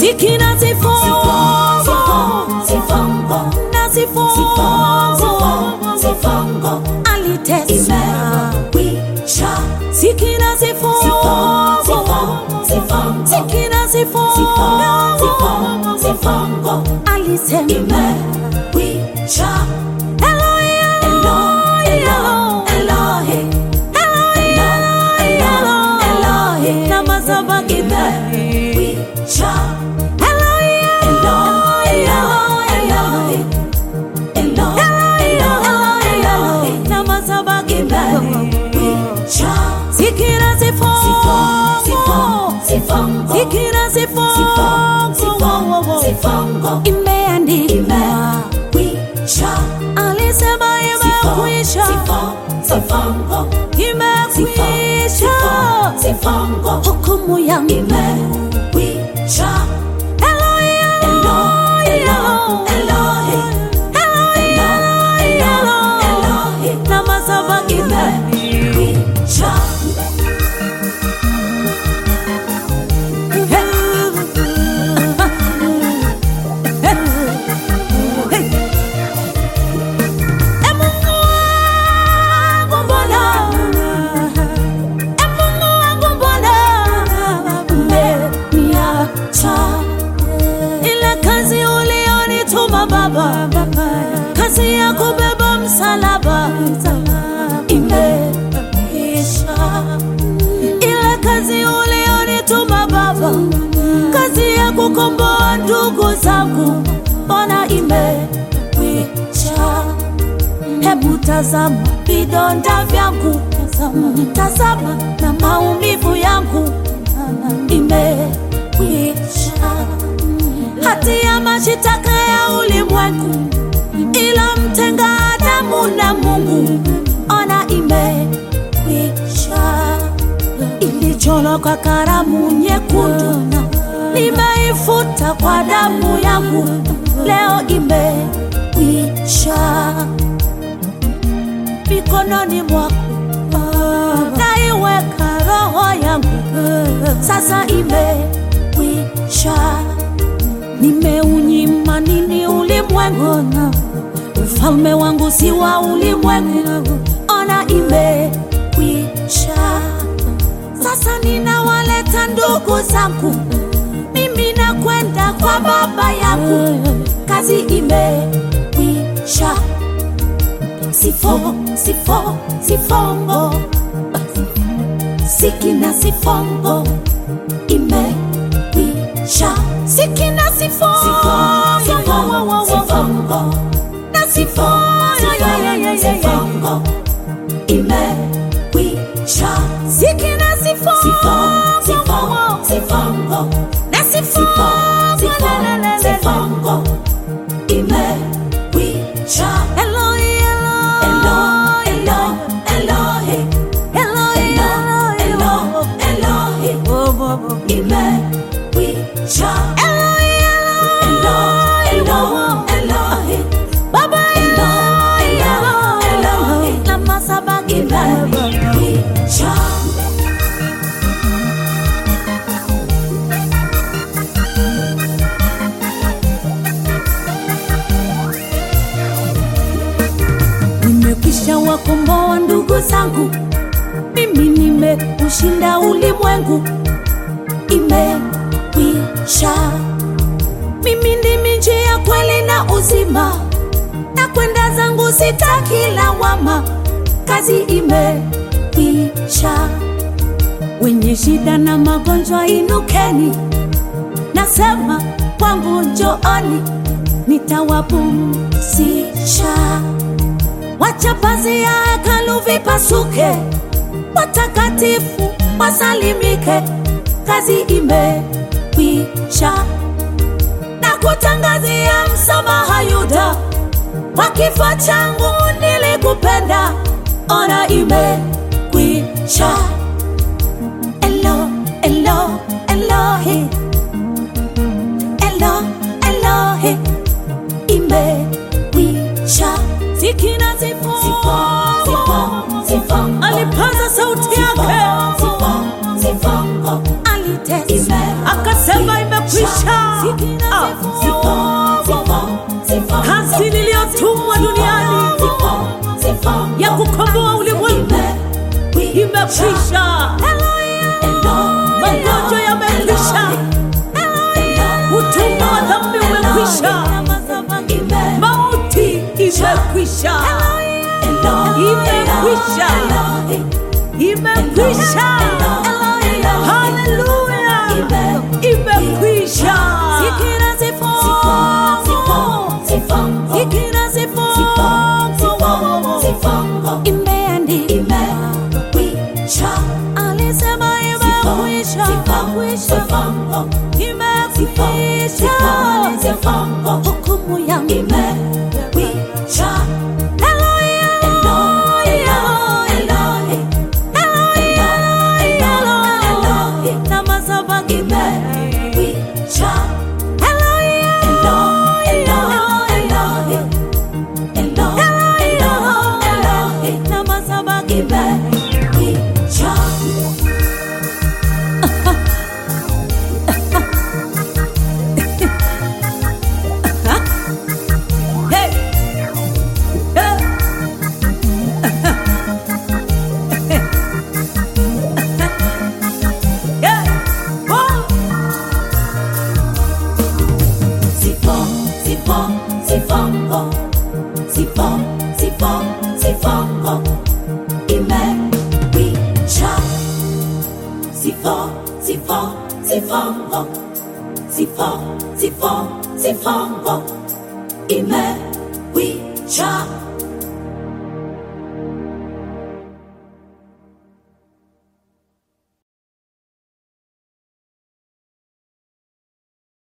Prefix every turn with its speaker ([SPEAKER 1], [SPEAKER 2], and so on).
[SPEAKER 1] Sikina sifongo
[SPEAKER 2] Sifongo,
[SPEAKER 1] na sifongo
[SPEAKER 2] sifongo, sifongo,
[SPEAKER 1] aliteswa.
[SPEAKER 2] imekwisha.
[SPEAKER 1] Sikina sifongo
[SPEAKER 2] Sifongo,
[SPEAKER 1] Sikina
[SPEAKER 2] sifongo,
[SPEAKER 1] sifongo
[SPEAKER 2] sifongo,
[SPEAKER 1] alisema
[SPEAKER 2] imekwisha.
[SPEAKER 1] Eloi,
[SPEAKER 2] Elo, elo, Elohe, elo, elo, Elohe,
[SPEAKER 1] na mazabaki
[SPEAKER 2] imekwisha.
[SPEAKER 1] Eloi,
[SPEAKER 2] Elo, elo, Elohe, elo, elo, Elohe,
[SPEAKER 1] na mazabaki
[SPEAKER 2] imekwisha.
[SPEAKER 1] Sikina sifongo
[SPEAKER 2] Sifongo,
[SPEAKER 1] Sikina
[SPEAKER 2] sifongo,
[SPEAKER 1] sifongo
[SPEAKER 2] sifongo,
[SPEAKER 1] imeandikwa
[SPEAKER 2] imekwisha.
[SPEAKER 1] alisema imekwisha
[SPEAKER 2] Sifongo,
[SPEAKER 1] imekwisha
[SPEAKER 2] sifongo,
[SPEAKER 1] hukumu yangu
[SPEAKER 2] imekwisha.
[SPEAKER 1] Eloi,
[SPEAKER 2] Elo, elo, Elohe, elo, elo, Elohe,
[SPEAKER 1] na mazabaki
[SPEAKER 2] imekwisha.
[SPEAKER 1] Ile kazi ulionituma Baba, kazi ya kubeba msalaba imeisha. Ile kazi ulionituma Baba, kazi ya kukomboa ndugu zangu, mbona imekwisha. Hebu tazama vidonda vyangu, tazama na maumivu yangu imekwisha. Hati ya mashitaka ya ulimwengu ilomtenga Adamu na Mungu, ona imekwisha. Ilichorwa kwa karamu nyekundu, nimeifuta kwa damu yangu, leo imekwisha mikononi mwako naiweka roho yangu sasa imekwisha nimeunyima nini ulimwengu ufalme wangu si wa ulimwengu ona imekwisha sasa ninawaleta ndugu zangu mimi nakwenda kwa baba yangu kazi imekwisha sifo sifo sifongo sikina sifongo imekwisha sikina sifongo
[SPEAKER 2] Sifongo,
[SPEAKER 1] na sifongo
[SPEAKER 2] sifongo, imekwisha.
[SPEAKER 1] sikina sifongo
[SPEAKER 2] Sifongo, sifongo,
[SPEAKER 1] na sifongo
[SPEAKER 2] sifongo, imekwisha.
[SPEAKER 1] Eloi,
[SPEAKER 2] Elo,
[SPEAKER 1] Eloi,
[SPEAKER 2] elo, Elohe,
[SPEAKER 1] Eloi,
[SPEAKER 2] elo,
[SPEAKER 1] Eloi,
[SPEAKER 2] elo, Elohe, imekwisha.
[SPEAKER 1] Eloi,
[SPEAKER 2] Elo, elo, Elohe,
[SPEAKER 1] Baba
[SPEAKER 2] elo, elo,
[SPEAKER 1] Eloi,
[SPEAKER 2] Elohe,
[SPEAKER 1] na masabaki
[SPEAKER 2] imekwisha.
[SPEAKER 1] nimekwisha wakomboa ndugu zangu, mimi nimeushinda ulimwengu, imekwisha. Mimi ndimi njia, kweli na uzima, na kwenda zangu sitaki lawama, kazi imekwisha. Wenye shida na magonjwa inukeni, nasema kwangu njooni, nitawapumzisha. Wacha pazia ya hekalu vipasuke, watakatifu wasalimike, kazi imekwisha. Na kutangazia msamaha Yuda, kwa kifo changu nilikupenda, ona imekwisha. Elo, elo, Elohi, elo, Elohi, imekwisha. Sikina sifongo,
[SPEAKER 2] Sifongo,
[SPEAKER 1] alipaza sauti yake,
[SPEAKER 2] sifongo,
[SPEAKER 1] alitesa
[SPEAKER 2] Ime-
[SPEAKER 1] akasema imekwisha. Ah, kazi niliyotumwa duniani ya kukomboa ulimwengu imekwisha. Magonjwa yamekwisha, utumwa wa dhambi umekwisha, mauti imekwisha, imekwisha, imekwisha. Haleluya, imekwisha. Zikira zifungu, imeandikwa, alisema imekwisha, imekwisha, hukumu yangu Hey! Hey! Yeah! Whoa!
[SPEAKER 2] Imekwisha.